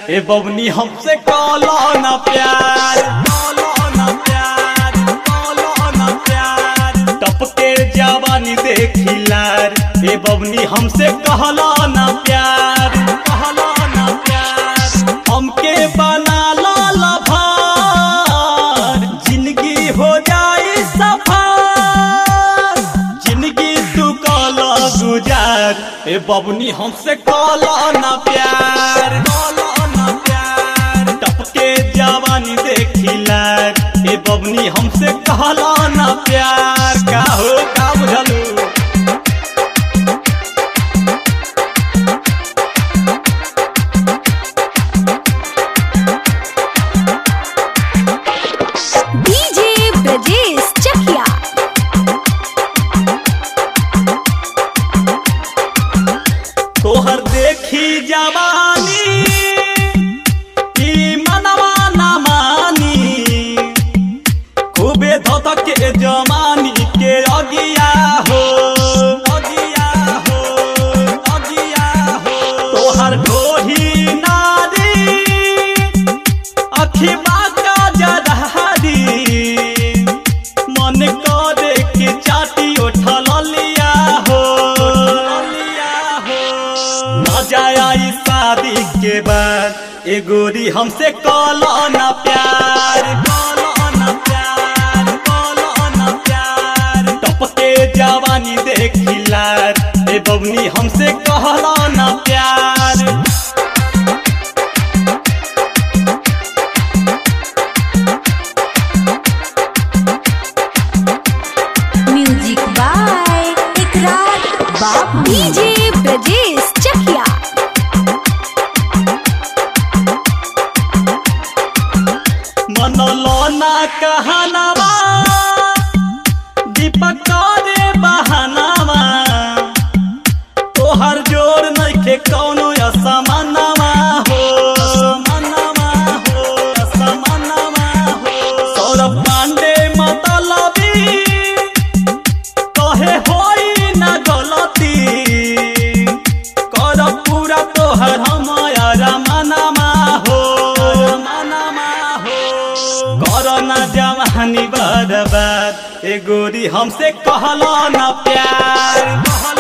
ए बबनी हमसे कॉलो ना प्यार कॉलो ना प्यार कॉलो ना प्यार टपके जवानी देखिलार ए बबनी हमसे कहलो ना प्यार कहलो ना प्यार हमके बना लो लभार जिंदगी हो जाए सफार जिंदगी तू कॉलो गुजार ए बबनी हमसे कॉलो ना प्यार कॉलो ना प्यार टपके जवानी देखिलार ए बबनी हमसे कहलो ना प्यार का हो का बुझलू डीजे ब्रजेश चकिया तोहर देखी जवानी ई मनवा ना मानी खूबे धोतक के जमानी के अगिया हो अगिया हो अगिया हो तोहर ढोही नारी अखिबा का जदहारी मन करे के चाटी उठल लिया हो लिया हो मजा आई शादी के बाद ए गोरी हमसे कॉलो ना प्यार कॉलो ना प्यार कॉलो ना प्यार टपके जवानी देखिलार ए बबनी हमसे कहलो ना प्यार म्यूजिक बाय इकरार बाप डीजे ब्रजेश चकिया मनलो ना कहनावा दीपक रे बहानावा तोहर जोर नइखे कौनो असमानवा हो असमानवा हो असमानवा हो सौरभ पांडे मतलबी कहे होई ना गलती कर पूरा तोहर हमारा मनमा हो मनमा हो कर ना जवानी बर्बाद ए गोरी हमसे कहलो ना प्यार कहलो